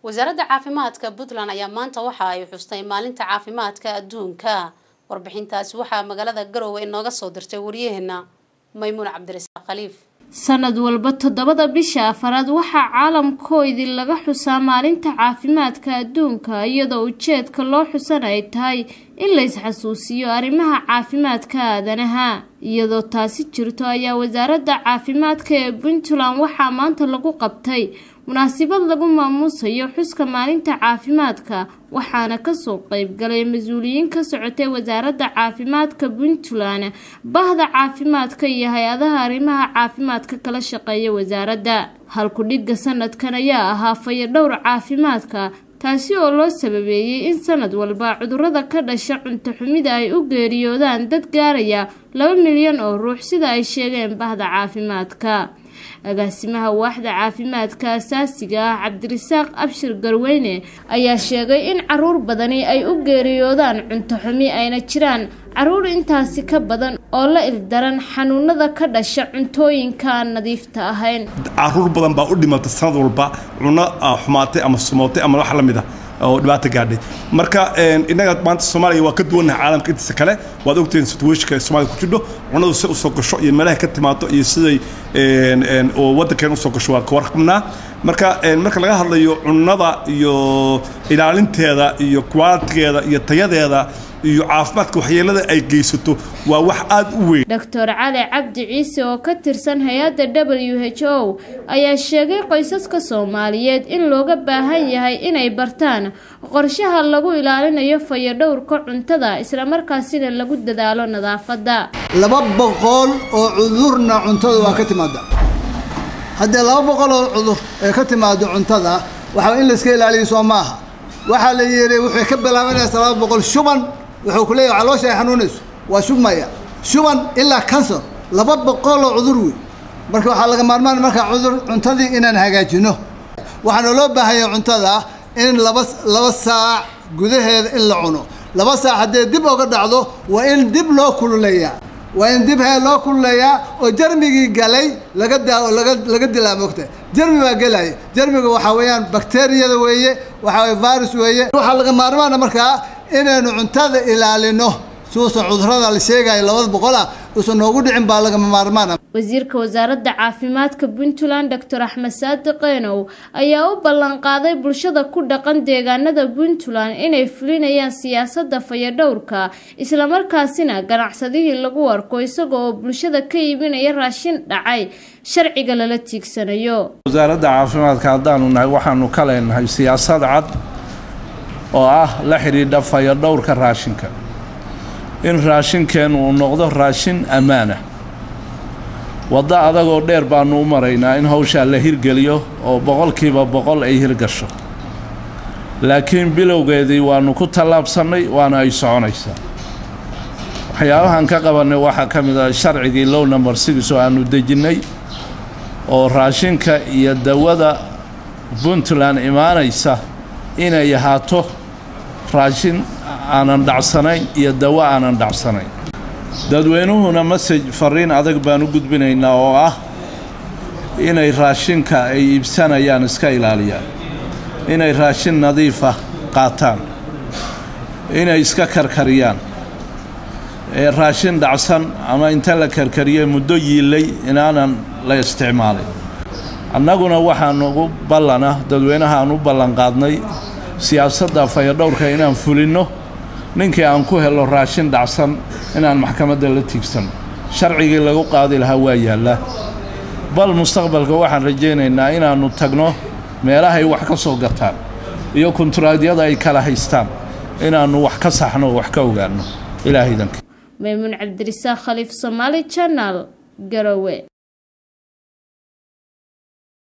wasaaradda caafimaadka puntland ayaa maanta waxa ay xustay maalinta caafimaadka adduunka warbixintaasi waxaa magaalada garowe inooga soo dirtay waryaheena maymuun cabdirasaaq khaliif sanad walba toddobada bisha afaraad waxaa caalamkoodii laga xusaa maalinta caafimaadka adduunka iyadoo ujeedka loo xusan ay tahay in la isxasuusiyo arrimaha caafimaadka aadanaha iyadoo taasi jirto ayaa wasaaradda caafimaadka ee puntland waxaa maanta lagu qabtay munaasabad lagu maamuusayo xuska maalinta caafimaadka waxaana kasoo qeybgalay mas-uuliyiin ka socotay wasaaradda caafimaadka puntland bahda caafimaadka iyo hay-adaha arrimaha caafimaadka kala shaqeeya wasaaradda halku-dhigga sanadkan ayaa ahaa fayadhowr caafimaadka taasi oo loo sababeeyey in sanad walba cudurrada ka dhasha cunto xumida ay u geeriyoodaan dad gaaraya laba milyan oo ruux sida ay sheegeen bahda caafimaadka agaasimaha waaxda caafimaadka asaasiga ah cabdirasaaq abshir garweyne ayaa sheegay in caruur badani ay u geeriyoodaan cunto xumi ayna jiraan caruur intaasi ka badan oo la ildaran xanuunada ka dhasha cuntooyinka aan nadiifta ahayn caruur badan baa u dhimata sanad walba cuno xumaatay ama sumootay ama wax la mid ah oo dhibaato gaadhay marka innaga maanta soomaaliya waa ka duwannahay caalamka intiisa kale waad ogtihiin situationka soomaaliya ku jidho cunadu si usoo gasho iyo meelaha ka timaado iyo siday oo waddankeen usoo gasho waa ka warqabnaa marka marka laga hadlayo cunada iyo ilaalinteeda iyo qualitigeeda iyo tayadeeda iyo caafimaadka waxyeelada ay geysato waa wax aada u weyn doctor cali cabdi ciise oo ka tirsan hay-adda w h o ayaa sheegay qoysaska soomaaliyeed in looga baahan yahay inay bartaan qorshaha lagu ilaalinayo fayadhowrka cuntada islamarkaasina lagu dadaalo nadaafadda laba boqol oo cudurna cuntada waa ka timaada haddii laba boqol oo cudur ay ka timaado cuntada waxaa in layska ilaaliyo soo maaha waxaa la yidhi wuxuu ka bilaabanaysa laba boqol shuban wuxuu ku leeyahay caloosha ay xanuunayso waa shubmaya shuban ilaa kansar laba boqol oo cudur wey marka waxaa laga maarmaan markaa cudur cuntadii inaan hagaajino waxaana loo baahanya cuntada in laba laba saac gudaheeda in la cuno laba saac haddee dib oga dhacdo waa in dib loo kululeeyaa waa in dib hee loo kululeeyaa oo jarmigii galay laga daa laga laga dilaa mogta jarmi baa gelaya jarmiga waxaa weeyaan bakteriyada weeye waxaa weye virus weeye waxaa laga maarmaana markaa inaynu cuntada ilaalino suusan cudurada la sheegayo labada boqol ah uusan noogu dhicin baa lagama maarmaana wasiirka wasaaradda caafimaadka puntland doctor axmed saadi qeynow ayaa u ballanqaaday bulshada ku dhaqan deegaanada puntland inay fulinayaan siyaasadda fayadhowrka islamarkaasina ganacsadihii lagu arko isaga oo bulshada ka iibinaya raashin dhacay sharciga lala tiigsanayo wasaaradda caafimaadka haddaanu nahay waxaanu ka leenahay siyaasad cad oo ah la xidhiidha fayadhowrka raashinka in raashinkeennu uu noqdo raashin ammaanah waddo adagoo dheer baannu u maraynaa in hawshaa la hirgeliyo oo boqolkiiba boqol ay hirgasho laakiin bilowgeedii waannu ku tallaabsannay waana ay soconaysaa waxyaabahan ka qabannay waxaa ka mid ah sharcigii low number six oo aannu dejinnay oo raashinka iyo dawada puntland imaanaysa inay ahaato raashin aanan dhacsanayn iyo dawo aanan dhacsanayn dadweynuhuna masaj fariin adag baan u gudbinaynaa oo ah inay raashinka ay iibsanayaan iska ilaaliyaan inay raashin nadiifa qaataan inay iska karkariyaan ee raashin dhacsan ama inta la karkariye muddo yiillay inaanan la isticmaalin annaguna waxaan ugu ballana dadweynahaan u ballanqaadnay siyaasadda fayadhowrka inaan fulinno ninkii aan ku helo raashin dhacsan inaan maxkamadda la tiigsanno sharcigii lagu qaadi lahaa waa yaallaa bal mustaqbalka waxaan rajaynaynaa inaannu tagno meelahay wax ka soo gataan iyo kunturaadyada ay kala haystaan inaannu wax ka saxno oo wax ka ogaanno ilaahaydanka maymuun cabdirisaaq khaliif somaali janal garowe